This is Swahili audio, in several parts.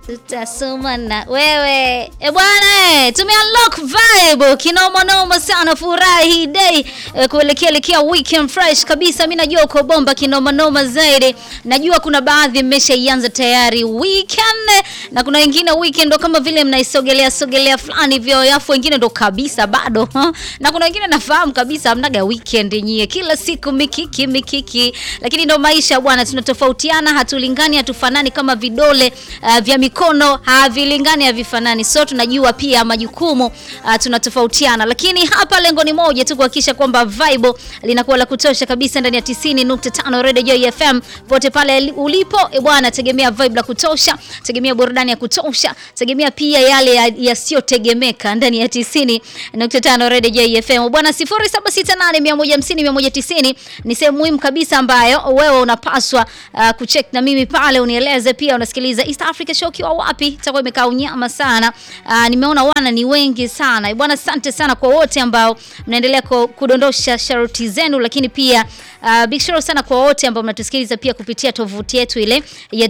tutasoma na wewe e bwana, tume unlock vibe kinoma noma sana, furahi day e, kuelekea elekea weekend fresh kabisa. Mimi najua uko bomba kinoma noma zaidi. Najua kuna baadhi mmeshaianza tayari weekend na kuna wengine weekend ndo kama vile mnaisogelea sogelea fulani hivyo, alafu wengine ndo kabisa bado ha? na kuna wengine nafahamu kabisa hamnaga weekend nyie, kila siku mikiki mikiki, lakini ndo maisha bwana, tunatofautiana, hatulingani, hatufanani kama vidole uh, vya mikono havilingani, havifanani. So tunajua pia majukumu uh, tunatofautiana, lakini hapa lengo ni moja tu, kuhakikisha kwamba vibe linakuwa la kutosha kabisa ndani ya 90.5 Radio Joy FM pote pale ulipo. E bwana, tegemea vibe la kutosha, tegemea burudani ya kutosha, tegemea pia yale yasiyotegemeka ya ndani ya 90.5 Radio Joy FM bwana. 0768150190 ni sehemu muhimu kabisa ambayo wewe unapaswa uh, kucheck na mimi pale, unieleze pia unasikiliza East Africa Show kiwa wapi. Itakuwa imekaa unyama sana. Uh, nimeona wana ni wengi sana bwana. Asante sana kwa wote ambao mnaendelea kudondosha sharuti zenu, lakini pia uh, big shout sana kwa wote ambao mnatusikiliza pia kupitia tovuti yetu ile ya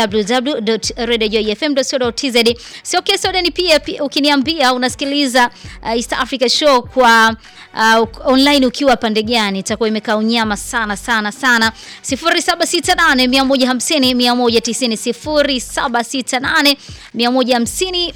www.radiojoyfm.co.tz. Sio kesi ni pia, pia ukiniambia unasikiliza uh, East Africa Show kwa uh, online ukiwa pande gani, itakuwa imekaa unyama sana sana sana. 0768 150 190 0768 150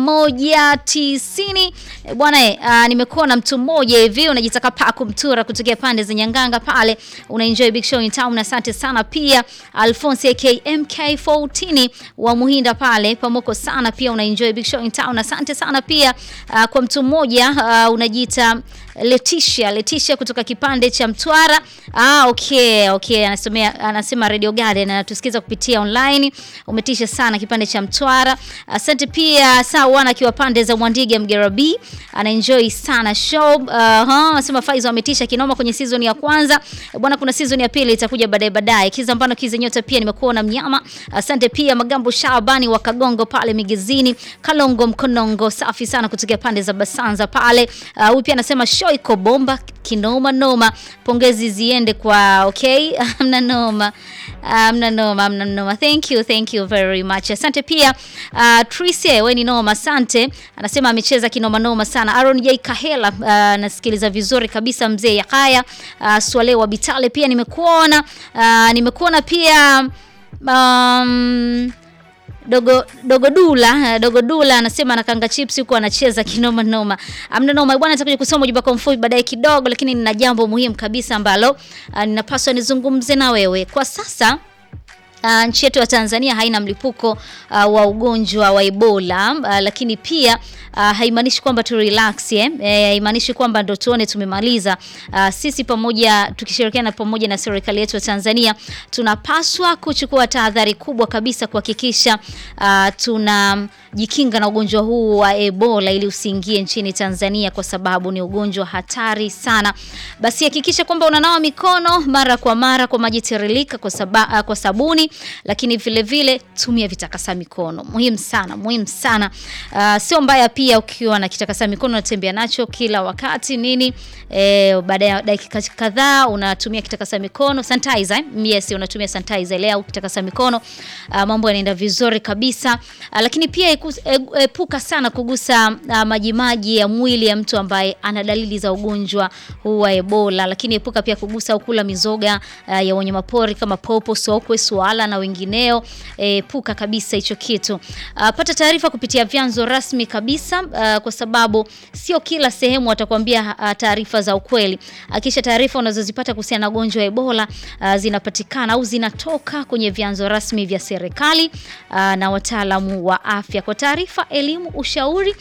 190. Bwana eh, uh, nimekuwa na mtu mmoja hivi unajitaka pa kumtura kutokea pande za Nyanganga pale, una enjoy big show in town. Asante sana pia Alphonse AK MK14 wa Muhinda pale pamoko sana pia una enjoy big show in town. Asante sana pia uh, kwa mtu mmoja uh, unajiita Leticia Leticia kutoka kipande cha Mtwara. Ah, okay, okay. Anasomea anasema Radio Garden anatusikiza kupitia online. Umetisha sana kipande cha Mtwara. Asante pia sawa akiwa pande za Mwandiga Mgerabi. Ana enjoy sana show. Uh, ha, anasema Faizo ametisha kinoma kwenye season ya kwanza. Bwana kuna season ya pili itakuja baadaye baadaye. Kiza mbano kiza nyota pia nimekuona mnyama. Asante pia Magambo Shabani wa Kagongo pale Migezini. Kalongo Mkonongo safi sana kutokea pande za Basanza pale. Huyu uh, pia anasema show iko bomba kinoma noma. Pongezi ziende kwa okay, amna noma, amna noma, amna noma. Thank you, thank you very much. Asante pia uh, Tricia, wewe ni noma, asante. Anasema amecheza kinoma noma sana. Aaron J Kahela, uh, nasikiliza vizuri kabisa mzee ya haya. Uh, Swale wa Bitale pia nimekuona. Uh, nimekuona pia um, Dogo Dogo Dula Dogo Dula anasema anakanga chips huko anacheza kinoma noma. Amna noma bwana, nitakuja kusoma ujumbe kwa mfupi baadaye kidogo, lakini nina jambo muhimu kabisa ambalo uh, ninapaswa nizungumze na wewe kwa sasa. Uh, nchi yetu ya Tanzania haina mlipuko uh, wa ugonjwa wa Ebola uh, lakini pia uh, haimaanishi kwamba tu relax eh, haimaanishi kwamba ndo tuone tumemaliza. Uh, sisi pamoja tukishirikiana pamoja na serikali yetu ya Tanzania tunapaswa kuchukua tahadhari kubwa kabisa kuhakikisha uh, tunajikinga na ugonjwa huu wa Ebola ili usiingie nchini Tanzania kwa sababu ni ugonjwa hatari sana. Basi hakikisha kwamba unanawa mikono mara kwa mara kwa maji tiririka kwa, saba, uh, kwa sabuni lakini vile vile tumia vitakasa mikono, muhimu sana, muhimu sana. Uh, sio mbaya pia ukiwa na kitakasa mikono unatembea nacho kila wakati nini, eh, baada ya dakika kadhaa unatumia kitakasa mikono sanitizer, eh? Yes, unatumia sanitizer ile au kitakasa mikono uh, mambo yanaenda vizuri kabisa. Uh, lakini pia epuka sana kugusa uh, majimaji ya mwili ya mtu ambaye ana dalili za ugonjwa huu wa Ebola, lakini epuka pia kugusa au kula mizoga uh, ya wanyamapori kama popo, sokwe, swala na wengineo. Epuka kabisa hicho kitu. Uh, pata taarifa kupitia vyanzo rasmi kabisa uh, kwa sababu sio kila sehemu watakwambia uh, taarifa za ukweli. Akisha taarifa unazozipata kuhusiana na ugonjwa wa Ebola uh, zinapatikana au zinatoka kwenye vyanzo rasmi vya serikali uh, na wataalamu wa afya. Kwa taarifa, elimu, ushauri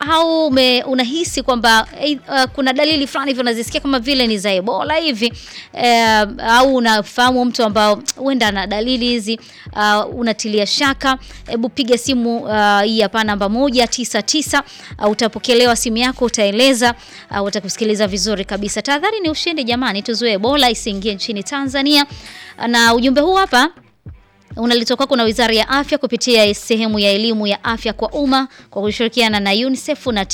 au me, unahisi kwamba uh, kuna dalili fulani hivi unazisikia kama vile ni za Ebola hivi uh, au unafahamu mtu ambao huenda na dalili hizi uh, unatilia shaka, hebu piga simu uh, hii hapa namba moja tisa tisa uh, utapokelewa simu yako, utaeleza uh, utakusikiliza vizuri kabisa. Tahadhari ni ushindi jamani, tuzuie Ebola isiingie nchini Tanzania. Na ujumbe huu hapa unaletwa kwako na Wizara ya Afya kupitia sehemu ya elimu ya afya kwa umma kwa kushirikiana na UNICEF na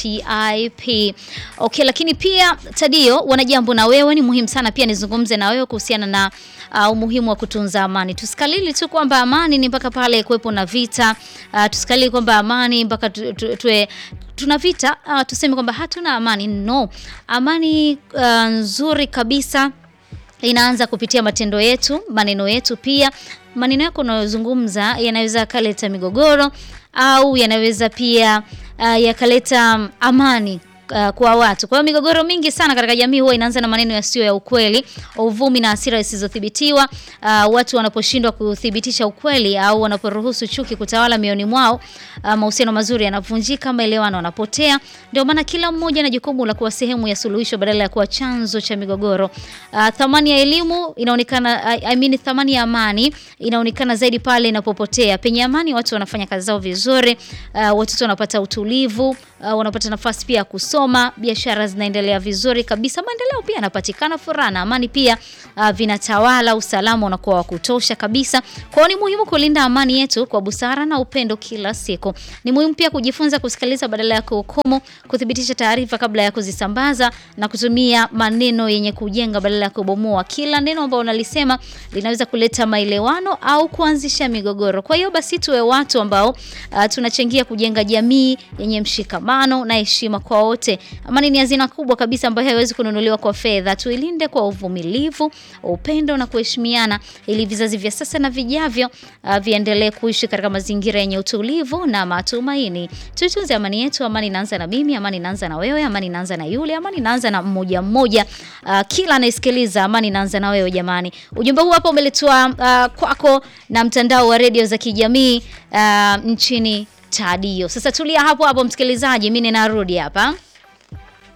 TIP. Okay, lakini pia Tadio, wana jambo na wewe, ni muhimu sana pia nizungumze na wewe kuhusiana na uh, umuhimu wa kutunza amani. Tusikalili tu kwamba amani ni mpaka pale kuwepo na vita. Uh, tusikalili kwamba amani mpaka tu, tu, tuwe tuna vita uh, tuseme kwamba hatuna amani. No, amani uh, nzuri kabisa inaanza kupitia matendo yetu, maneno yetu. Pia maneno yako unayozungumza yanaweza yakaleta migogoro au yanaweza pia uh, yakaleta amani uh, kwa watu. Kwa hiyo migogoro mingi sana katika jamii huwa inaanza na maneno yasiyo ya ukweli, uvumi na hasira zisizothibitiwa. Uh, watu wanaposhindwa kuthibitisha ukweli au wanaporuhusu chuki kutawala mioyoni mwao, uh, mahusiano mazuri yanavunjika, maelewano yanapotea. Ndio maana kila mmoja na jukumu la kuwa sehemu ya suluhisho badala ya kuwa chanzo cha migogoro. Uh, thamani ya elimu inaonekana I, I mean, thamani ya amani inaonekana zaidi pale inapopotea. Penye amani watu wanafanya kazi zao vizuri, uh, watoto wanapata utulivu, uh, wanapata nafasi pia ya kusoma, biashara zinaendelea vizuri kabisa, maendeleo pia yanapatikana, furaha na amani pia uh, vinatawala, usalama unakuwa wa kutosha kabisa. Kwa hiyo ni muhimu kulinda amani yetu kwa busara na upendo kila siku. Ni muhimu pia kujifunza kusikiliza badala ya kuhukumu, kuthibitisha taarifa kabla ya kuzisambaza na kutumia maneno yenye kujenga badala ya kubomoa. Kila neno ambalo unalisema linaweza kuleta maelewano au kuanzisha migogoro. Kwa hiyo basi tuwe watu ambao uh, tunachangia kujenga jamii yenye mshikamano na heshima kwa wote. Amani ni hazina kubwa kabisa ambayo haiwezi kununuliwa kwa fedha. Tuilinde kwa uvumilivu, upendo na kuheshimiana ili vizazi vya sasa na vijavyo uh, viendelee kuishi katika mazingira yenye utulivu na matumaini. Tuitunze amani yetu. Amani inaanza na mimi, amani inaanza na wewe, amani inaanza na yule, amani inaanza na mmoja mmoja. Uh, kila anayesikiliza, amani inaanza na wewe jamani. Ujumbe huu hapa umeletwa uh, kwako na mtandao wa redio za kijamii uh, nchini Tadio. Sasa tulia hapo hapo msikilizaji, mimi ninarudi hapa.